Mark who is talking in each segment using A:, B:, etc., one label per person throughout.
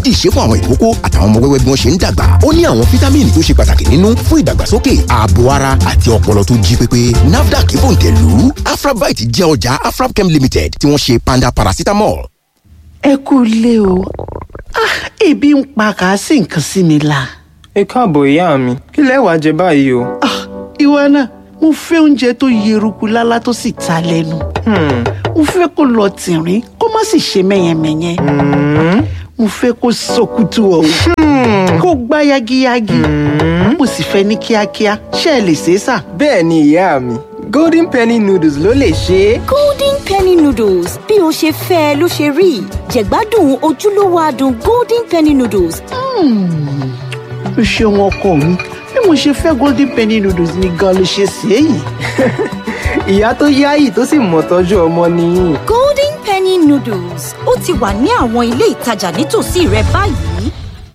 A: dìídì ṣe fún àwọn ìkókó àtàwọn ọmọ wẹ́wẹ́ bí wọ́n ṣe ń dàgbà ó ní àwọn fítámìnì tó ṣe pàtàkì nínú fún ìdàgbàsókè ààbò ara àti ọpọlọ tó jí pépé nafdac bòǹtẹ̀lù afrabite jẹ́ ọjà afrabchem limited tí wọ́n ṣe panda paracetamol.
B: ẹ kú ilé o ah ebi ń pa kàásì nǹkan sí mi la.
C: ẹ káàbọ̀ ìyá mi kí lẹ wá jẹ báyìí o.
B: ah ìwọ náà mo fẹ́ oúnjẹ tó yeruku lálá tó sì ta lẹ́nu. mo fẹ́ kó lọ tìrín kó má sì ṣe mẹ́yẹmẹ́yẹ. mo fẹ́ kó sọkútù ọ̀hún kó gbá yagiyagi. mo sì fẹ́ ní kíákíá ṣé ẹ lè ṣe é sà.
C: bẹ́ẹ̀ ni ìyá mi golden penny noodles ló lè ṣe é.
D: golden penny noodles bí o ṣe fẹ́ ẹ ló ṣe rí jẹ̀gbádùn ojúlówó adùn golden penny noodles.
B: o ṣeun ọkọ mi bí mo ṣe fẹ́ golden penny noodles ni gan ló ṣe ṣe é yìí.
C: ìyá tó yáyì tó sì mọ̀ tọ́jú ọmọ nìyí.
D: golden penny noodles ó ti wà ní àwọn ilé ìtajà nítòsí rẹ báyìí.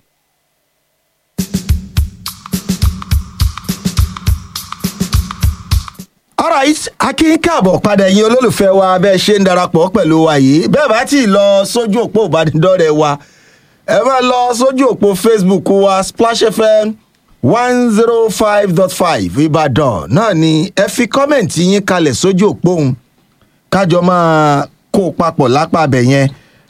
E: alright akin káàbọ̀ padà ẹ̀yin olólùfẹ́ wa bẹ́ẹ̀ ṣe ń darapọ̀ pẹ̀lú wa yìí bẹ́ẹ̀ bá ti lọ sójú òpó ìbánidọ́rẹ̀ wa ẹ máa lọ sójú òpó facebook wa splash fm one zero five dot five ìbàdàn náà ni ẹ fi kọ́mẹ̀ntì yín kalẹ̀ sójú òpó òun kájọ máa kó o papọ̀ lápá abẹ yẹn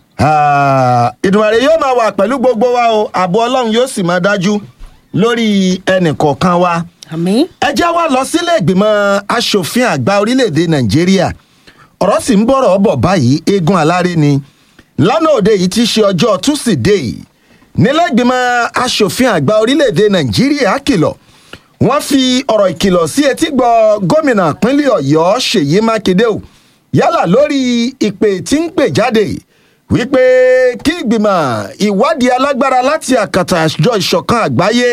E: ìdùnnàrè yóò máa wà pẹ̀lú gbogbo wa o ààbò ọlọ́run yóò sì máa dájú lórí ẹnì kọ̀ọ̀kan wa
D: àmì.
E: ẹ jẹ́ wá lọ sílé ìgbìmọ̀ asòfin àgbà orílẹ̀-èdè nàìjíríà ọ̀rọ̀ sì ń bọ̀rọ̀ bọ̀ báyìí eégún aláré ni lánàá òde yìí ti ṣe ọjọ́ túsídẹ̀ẹ́ nílé ìgbìmọ̀ asòfin àgbà orílẹ̀-èdè nàìjíríà kìlọ̀ wọ́n fi ọ̀rọ̀ ìkìlọ̀ sí etí gbọ́ gómìnà pínlẹ̀ ọ̀yọ́ ṣèyí mákindé o yálà lórí ìpè tí ń pè jáde wípé kí ìgbìmọ̀ ìwádìí alágbára láti àkàtà àjọ ìṣọ̀kan àgbáyé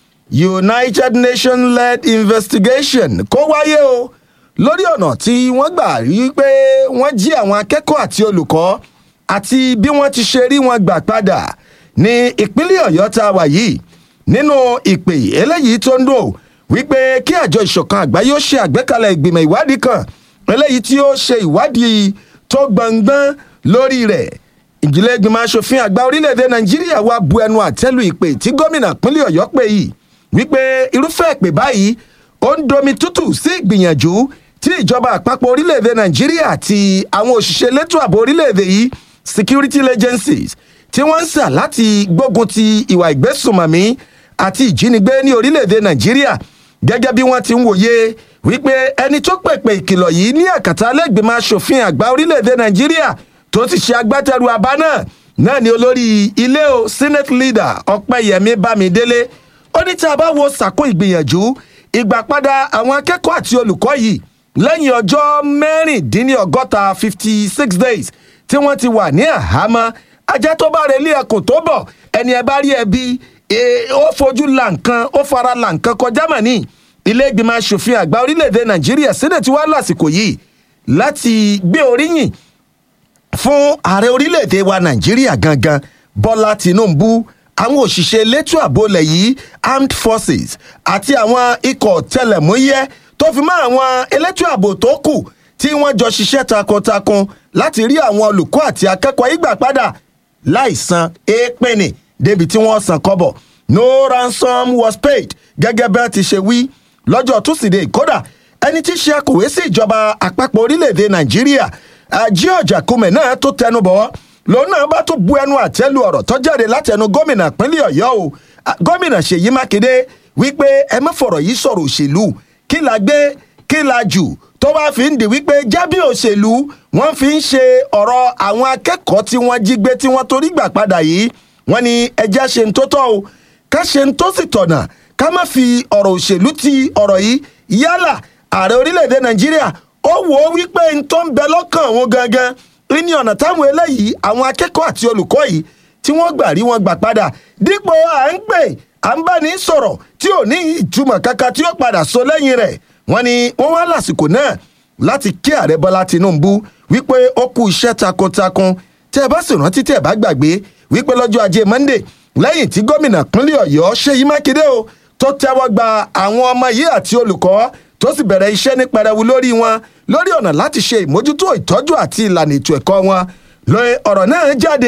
E: united nations led investigation kó wáyé o lórí ọ̀nà tí wọ́n gbà rí pé wọ́n jí àwọn akẹ́kọ̀ọ́ àti olùkọ́ àti bí wọ́n ti ṣe rí wọn gbà padà ní ìpínlẹ̀ ọ̀yọ́ tá a wà yìí nínú ìpè eléyìí tó ń dùn wípé kí àjọ ìṣọ̀kan àgbáyé ó ṣe àgbékalẹ̀ ìgbìmọ̀ ìwádìí kan eléyìí tí ó ṣe ìwádìí tó gbọ̀ngbọ́n lórí rẹ̀ ìjìnlẹ̀ ìgbìmọ̀ asòfin àgbà orílẹ̀-èdè nàìjíríà wá bu ẹnu àtẹ́lu ìpè tí gómìnà pínlẹ̀ ọ̀yọ́ pè yìí wípé irúfẹ́ ìpè báyìí ó ń domi tútù sí ìgbìyànjú tí ìjọba àpapọ̀ orílẹ̀-èdè nàìjíríà àti àwọn òṣìṣẹ́ elétò ààbò orílẹ̀-èdè yìí security agencies tí wọ́n ń sà láti gbógun ti ìwà ìgbésùnmọ̀mí àti ìjínigbé ní orílẹ̀-èdè nàìjíríà gẹ́gẹ́ bí wọ́n ti ń wòye wípé ẹni tó pèpè ìkìlọ̀ yìí ní àkàtà alẹ́gbẹ̀mọ asòfin àgbà orílẹ̀-èdè nàìjíríà tó ti ṣe agbátẹrù àbá náà náà ni olórí ilé o senate leader ọpẹ́yẹmí bámidélé ó ní tí a bá wo sàkó ìgbìyànjú ìgbàpadà àwọn akẹ́kọ̀ọ́ àti olùkọ́ yìí lẹ́yìn ọjọ́ mẹ́rìndínlọ́gọ́ta fifty six days tí wọ́n ti wà ní àhámọ́ ajá tó bá relé ẹkùn tó bọ̀ ẹni ẹ bá rí ẹbí ó fojú la nǹkan ó fara la nǹkan kọjá mọ̀ ní ilé ìgbìmọ̀ asòfin àgbà orílẹ̀-èdè nàìjíríà sílẹ̀ tí wàá lásìkò yìí láti gbé oríyìn fún ààrẹ orílẹ̀-èdè wa nàìjíríà gangan bọ́lá tìǹbù àwọn òṣìṣẹ́ elétò ààbò ilẹ̀ yìí armed forces àti àwọn ikọ̀ tẹlẹ̀múyẹ́ tó fi mọ́ àwọn elétò ààbò tó kù tí wọ́n jọ ṣiṣẹ́ takuntakun láti rí àwọn olùkọ́ àti akẹ́kọ̀ọ́ ìgbà padà láì san èèpẹ̀nì débi tí wọ́n san kọ́bọ̀ no ransom was paid gẹ́gẹ́ bẹ́ẹ̀ ti ṣe wí lọ́jọ́ tusidee kódà ẹni tí ṣe akọ̀wé sí ìjọba àpapọ̀ orílẹ̀-èdè nàìjíríà george akume náà tó tẹnu bọ̀ lòun náà bá tún bu ẹnu àtẹ́lu ọ̀rọ̀ tó jáde látẹnu gómìnà pínlẹ̀ ọ̀yọ́ o gómìnà ṣèyí mákindé wípé ẹ má fọ̀rọ̀ yìí sọ̀rọ̀ òṣèlú kí la gbé kí la jù tó bá fi ń di wípé jábí òṣèlú wọ́n fi ń ṣe ọ̀rọ̀ àwọn akẹ́kọ̀ọ́ tí wọ́n jí gbé tí wọ́n torí gbà padà yìí wọ́n ní ẹja ṣe ń tó tọ́ o ká ṣe ń tó sì tọ̀nà ká má fi ọ̀rọ̀ òṣèlú ti ọ̀rọ̀ yìí yálà ààrẹ orílẹ̀-èdè nàìjíríà ó wò ó wípé n tó ń bẹ lọ́kàn òun gangan ní ọ̀nà táwọn eléyìí àwọn akẹ́kọ̀ọ́ àti olùkọ́ yìí tí wọ́n gbà rí wọn gbà padà dípò à ń pè à ń bá ní sọ̀rọ̀ tí ò ní ìtumọ̀ kankan tí ó padà so lẹ́yìn rẹ̀ wọ́n ní wọ́n wá lásìkò náà láti kí ààrẹ bọ́lá tinubu wípé ó kú iṣẹ́ takuntakun tẹ́ ẹ bá sì rántí tẹ́ ẹ bá gbàgbé wípé lọ́jọ́ ajé monday lẹ́yìn tí gómìnà pínlẹ̀ ọ̀yọ́ ṣèyí mákindé o tó tẹ́wọ́ gba àwọn ọmọ yìí àti olùkọ́ tó sì bẹ̀rẹ̀ iṣẹ́ ní pẹrẹwu lórí wọn lórí ọ̀nà láti ṣe ìmójútó ìtọ́jú àti ìlànà ètò ẹ̀kọ́ wọn lóye ọ̀rọ̀ náà jáde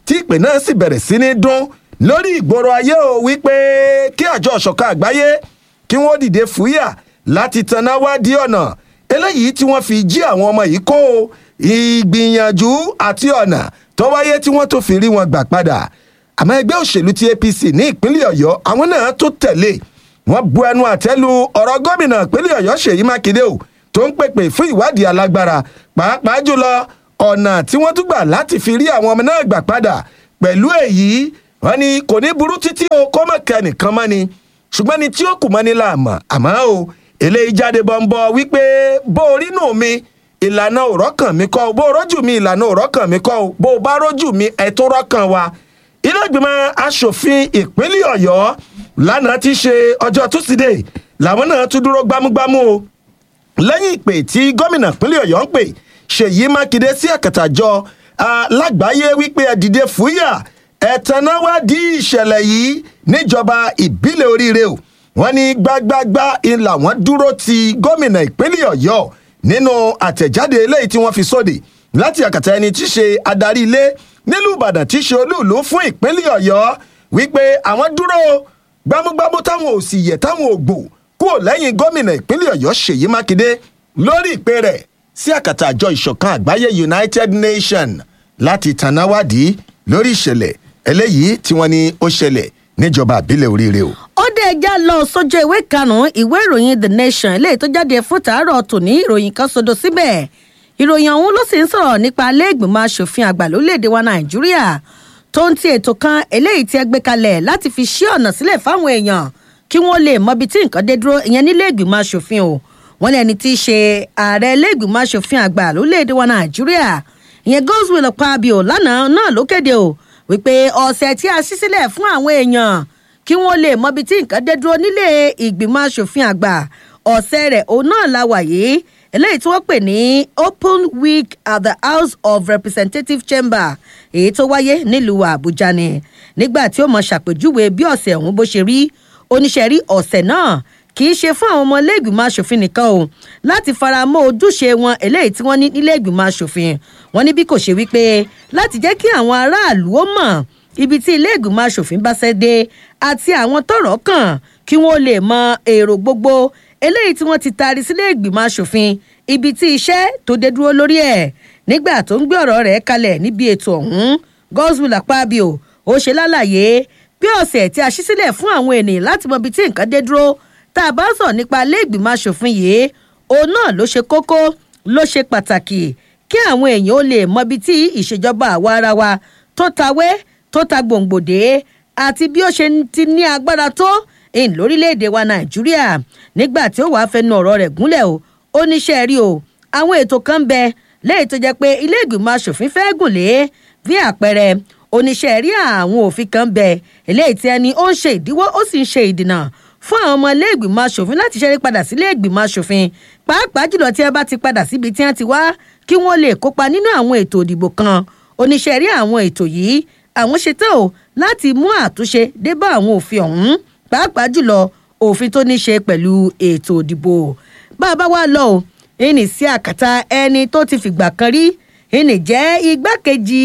E: tí ìpè náà sì bẹ̀rẹ̀ sí ní dún lórí ìgboro ayé o wípé kí àjọ ọ̀ṣọ̀kan àgbáyé kí wọ́n dìde fúyà láti tanná wádìí ọ̀nà eléyìí tí wọ́n fi jí àwọn ọmọ yìí kó o ìgbìyànjú àti ọ̀nà tó wáyé tí wọ́n tó fi rí wọn gbà padà àmọ́ ẹgbẹ́ òṣèlú ti apc ní ìpínlẹ̀ ọ̀yọ́ àwọn náà tó tẹ̀lé wọ́n bu ẹnu àtẹ́lu ọ̀rọ̀ gómìnà ìpínlẹ̀ ọ̀yọ́ ṣèyí mákindé o tó ń pèpè fún ìwádìí alágbára pàápàá jùlọ ọ̀nà tí wọ́n tún gbà láti fi rí àwọn ọmọ náà gbà padà pẹ̀lú èyí wọ́n ní kò ní burú títí o kó mọ̀ kẹ́ nìkan mọ́ ni ṣùgbọ́n ni tí ó kù mọ́ ni là mọ̀ àmọ́ o eléyìí jáde bọ́ńbọ́ wípé bó orí nù mi ìlànà òrọ́ kàn mí kọ́ o bó rójú mi ìlànà òrọ́ kàn mí kọ́ o bó o bá rójú mi ẹ̀ tó rọ́kàn wa ilé ìgbìmọ̀ asòfin ìpínlẹ̀ ọ̀yọ́ lánàá ti ṣe ọjọ́ túsídẹ̀ẹ́ làwọn náà tún dúró gbámúgbámú o lẹ́yìn ìpè tí gómìnà ìpínlẹ̀ ọ̀yọ́ ń pè ṣèyí mákindé sí àkàtàjọ lágbàáyé wípé ẹ dìde fúyà ẹ̀tẹ̀náwádìí ìṣẹ̀lẹ̀ yìí níjọba ìbílẹ̀ oríire o wọ́n ní gbágbágbá ńlá wọn dúró ti gómìnà ìpínlẹ̀ ọ̀yọ́ nínú àtẹ̀jáde eléyìí tí wọ́n fi sóde láti àkàtà ẹni tí í ṣe adarí ilé nílùú ìbàdàn tí í ṣe olúùlú fún ìpínlẹ̀ ọ̀yọ́ wípé àwọn dúró gbámúgbámú táwọn ò sì yẹ táwọn ò gbò kúrò lẹ́yìn gómìnà ìpínlẹ̀ ọ̀yọ́ ṣèyí mákindé lórí ìpè rẹ̀ sí àkàtà àjọ ìṣọ̀kan àgbáyé united nations láti tanáwádìí lórí ìṣẹ̀lẹ̀ eléyìí tí wọ́n ní ó ṣẹlẹ̀ níjọba àbílẹ̀ oríire o.
F: ó dé ẹja lọ sójú ìwé karùnún ìwé ìròyìn the nation eléyìí tó jáde fún tàárọ̀ tòní ìròyìn kan sodo síbẹ̀ ìròyìn ọ̀hún ló sì ń sọ̀rọ̀ nípa alẹ́gbìmọ̀ asòfin àgbà lórílẹ̀‐èdè wa nàìjíríà tó ń ti ètò kan eléyìí tí ẹ gbé kalẹ̀ láti fi ṣí ọ̀nà sílẹ̀ fáwọn èèyàn kí wọ́n lè mọbi tí nǹkan dé dúró ìyẹn nílé ìgbìmọ̀ asòfin o wọ́n ní ẹni tí í ṣe ààrẹ ilé ìgbìmọ̀ asòfin àgbà lórílẹ̀‐èdè wa nàìjíríà ìyẹn godswill pabio lánàá náà ló kéde o wípé ọ̀sẹ̀ tí a ṣí sílẹ̀ fún àwọn èèyàn kí wọ́n lè mọbi tí nǹkan dé dúró nílé ìgbìmọ̀ asòfin àgbà ọ̀sẹ̀ rẹ̀ òun náà la wà yìí eléyìí tí wọ́n pè ní open week at the house of representative chamber èyí tó wáyé nílùú àbújá ni nígbà tí ó mọ ṣàpèjúwe bí ọ̀sẹ̀ ọ̀hún bó ṣe rí oníṣẹ́ rí ọ̀sẹ̀ náà kì í ṣe fún àwọn ọmọ iléègbìmọ̀ asòfin nìkan o láti fara mọ́ ojúṣe wọn eléyìí tí wọ́n ní níléègbìmọ̀ asòfin wọn ní bí kò ṣe wípé láti jẹ́ kí àwọn aráàlú ó mọ̀ ibi tí iléègbìmọ̀ asòfin bá ṣẹ́ dé àti àwọn tọ̀rọ̀ kàn kí wọ́n lè mọ èrò gbogbo eléyìí tí wọ́n ti taari sílé ìgbìmọ̀ asòfin ibi tí iṣẹ́ tó dé dúró lórí ẹ̀ nígbà tó ń gbé ọ̀rọ̀ rẹ̀ kalẹ̀ níbi ètò ọ̀hún godswill akpabio ó ṣe lálàyé bí ọ̀sẹ̀ tí a ṣí sílẹ̀ fún àwọn ènìyàn láti mọ ibi tí nǹkan dé dúró tá a bá sọ nípa ilé ìgbìmọ̀ asòfin yìí òun náà ló ṣe kókó ló ṣe pàtàkì kí àwọn èèyàn ó lè mọ ibi tí ìṣèjọba àwa ara wa tó tawé tó ta gbòǹgbòdé àti bí ó ṣe ti ní agbára tó in lórílẹ̀‐èdè wa nàìjíríà nígbà tí ó wàá fẹnu ọ̀rọ̀ rẹ̀ gúnlẹ̀ o ó níṣẹ́ rí o àwọn ètò kan bẹ lẹ́yìn tó jẹ́ pé ilé ìgbìmọ̀ asòfin fẹ́ gùn lé bí àpẹẹrẹ oníṣẹ́ rí àwọn òfin kan bẹ eléyìí tí ẹni ó ń ṣe ìdíwọ́ ó sì ń ṣe ìdìnà fún àwọn ọmọ ilé ìgbìmọ̀ asòfin láti ṣẹ́rí padà sílé ìgbìmọ̀ asòfin pàápàá jùlọ tí ẹ bá ti padà síbi tí wọ́n ti wá kí wọ́n lè kópa nínú àwọn ètò òdìbò kan oníṣẹ́ rí àwọn ètò yìí àwọn ṣetán o láti mú àtúnṣe dé bá àwọn òfin ọ̀hún pàápàá jùlọ òfin tó ní ṣe pẹ̀lú ètò òdìbò bá a bá wá lọ o ìní sí àkàtà ẹni tó ti fìgbà kan rí ìní jẹ́ igbákejì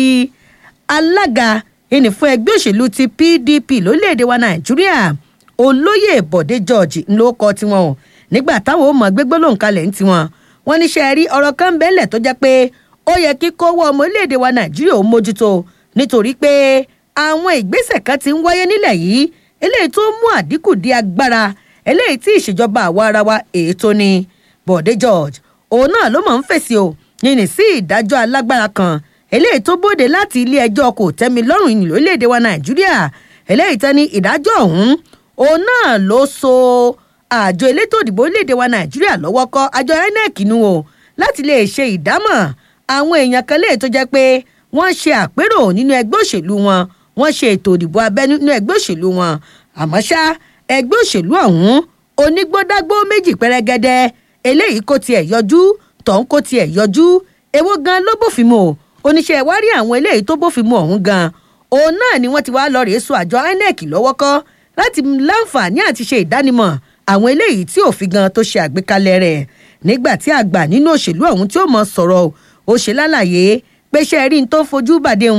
F: alága ìní fún ẹgbẹ́ òṣèlú ti pdp lórílẹ̀‐èdè wa nàìjíríà olóyè bọ̀dé george ló kọ tiwọn o nígbà táwọn ò mọ̀ gbégbó lòun kalẹ̀ ń tiwọn wọn ní ṣe rí ọ̀rọ̀ kan bẹ́ẹ̀lẹ̀ tó jẹ́ pé ó yẹ kí kówó ọmọ orílẹ̀‐èdè wa nàìjíríà ó mójútó nítorí pé àwọn ìgbésẹ̀ kan ti ń wáyé nílẹ̀ yìí eléyìí tó mú àdínkù di agbára eléyìí tí ìṣèjọba àwa ara wa ètò ni bọ̀dé george òun náà ló mọ̀ ń fèsì o yìnyín sí ìdájọ́ alágbára kan eléyìí tó bóde láti ilé ẹjọ́ kò tẹ́mi lọ́rùn ìlú orílẹ̀-èdè wa nàìjíríà eléyìí tán ní ìdájọ́ ọ̀hún òun náà ló so àjọ elétò òdìbò orílẹ̀-èdè wa nàìjíríà lọ́wọ́ kọ́ àjọ inec nu o láti lè ṣe ìdámọ̀ àwọn èèyàn kan léè tó jẹ́ pé wọ́n ṣe àpérò nínú ẹgbẹ́ òṣèlú wọn wọ́n ṣe ètò òdìbò abẹ́nú nínú ẹgbẹ́ òṣèlú wọn àmọ́ ṣá ẹgbẹ́ òṣèlú ọ̀hún onígbódágbó méjì pẹ́rẹ́gẹ́dẹ́ eléyìí kò tiẹ̀ yọjú tọ̀hún kò tiẹ̀ yọjú èwo gan ló bófin mu o oníṣẹ́ ìwárí àwọn eléyìí tó bófin mu ọ̀hún gan òun náà ni wọ́n ti wá lọ rèé so àjọ inec lọ́wọ́ kọ́ láti láǹfààní àti ṣe ìdánimọ̀ àwọn eléyìí tí òfin gan tó ṣe àgbékalẹ̀ rẹ̀ nígbà tí àgbà nínú òṣèlú ọ̀hún tí ó mọ sọ̀rọ̀ ó ṣe lálàyé pé ṣe rí n tó fojú bàdé òun ó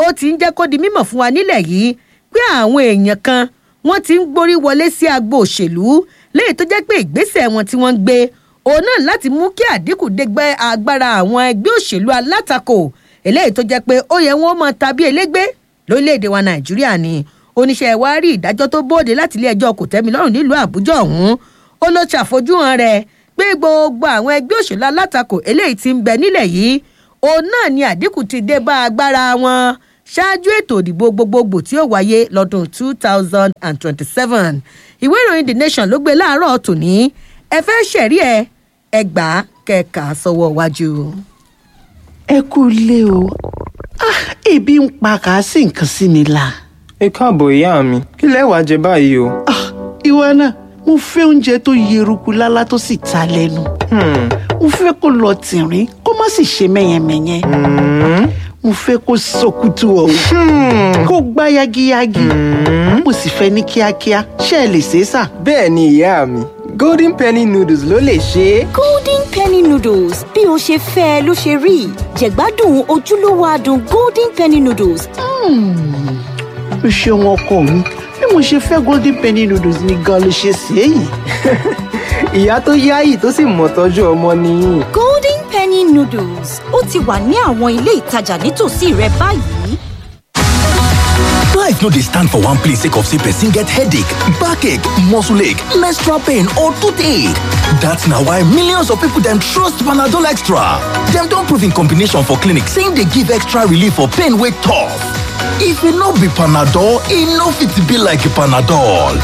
F: ó ti ń jẹ́ kó di mímọ̀ fún wa nílẹ̀ yìí pé àwọn èèyàn kan wọ́n ti ń gborí wọlé sí agbo òṣèlú léyìí tó jẹ́ pé ìgbésẹ̀ wọn tí wọ́n ń gbé òun náà láti mú kí àdínkù dégbẹ́ agbára àwọn ẹgbẹ́ òṣèlú alátakò eléyìí tó jẹ́ pé ó yẹ wọ́n mọ tàbí elégbé lórílẹ̀‐èdè wa nàìjíríà ni oníṣẹ́ wa rí ìdájọ́ tó bóde láti ilé ẹjọ́ kòtẹ́milọ́rùn nílùú àbújá ọ̀hún ó ló ṣàfojúhàn rẹ̀ pé gbogbo àwọn ẹgbẹ́ òṣèlú alátakò eléyìí ti ń bẹ nílẹ̀ yìí òun náà ni àdínkù ti dé bá agbára wọn ṣáájú ètò òdìbò gbogbogbò tí ó wáyé lọ́dún two thousand and twenty-seven ìwé ìròyìn the nation ló gbé láàárọ̀ tòní ẹ fẹ́ ṣẹ̀rí ẹ ẹgbà kẹka sọ́wọ́ wájú.
B: ẹ kú ilé o Ah, ebi ń pa kà á sí nǹkan sí mi la.
C: ẹ káàbọ̀ ìyá mi kí lẹ wàá jẹ báyìí o.
B: Ah, ìwọ náà mo fẹ́ oúnjẹ tó yeruku lálá tó sì ta lẹ́nu.
C: Hmm,
B: mo fẹ́ kó lọ tìrín kó má sì ṣe mẹ́yẹmẹ́yẹ.
C: hmm,
B: mo fẹ́ kó sọkútù ọ̀hún
C: hmm.
B: kó gbá yagiyagi. mo sì fẹ́ ní kíákíá ṣé ẹ lè ṣe é sà.
C: bẹ́ẹ̀ ni ìyá mi golden penny noodles ló lè ṣe é.
D: golden penny noodles bí o ṣe fẹ́ ẹ ló ṣe rí jẹ̀gbádùn ojúlówó adùn golden penny noodles
B: o ṣeun ọkọ mi bí mo ṣe fẹ́ golden penny noodles ni gan ló ṣe ṣe é yìí.
C: ìyá tó yáyì tó sì mọ̀ tọ́jú ọmọ nìyí.
D: golden penny noodles ó ti wà ní àwọn ilé ìtajà nítòsí rẹ báyìí.
A: Life no dey stand for one place sake of say person get headache, backache, muscle ache, menstrual pain or toothache. That's na why millions of people dem trust Panadol Extra. Dem don prove in combination for clinic say e dey give extra relief for pain wey tough. If e no be Panadol, e no fit be like Panadol.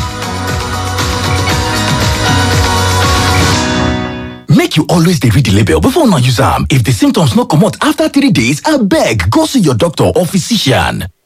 A: Make you always dey read the label before una use am. If the symptoms no comot after three days, abeg go see your doctor or physician.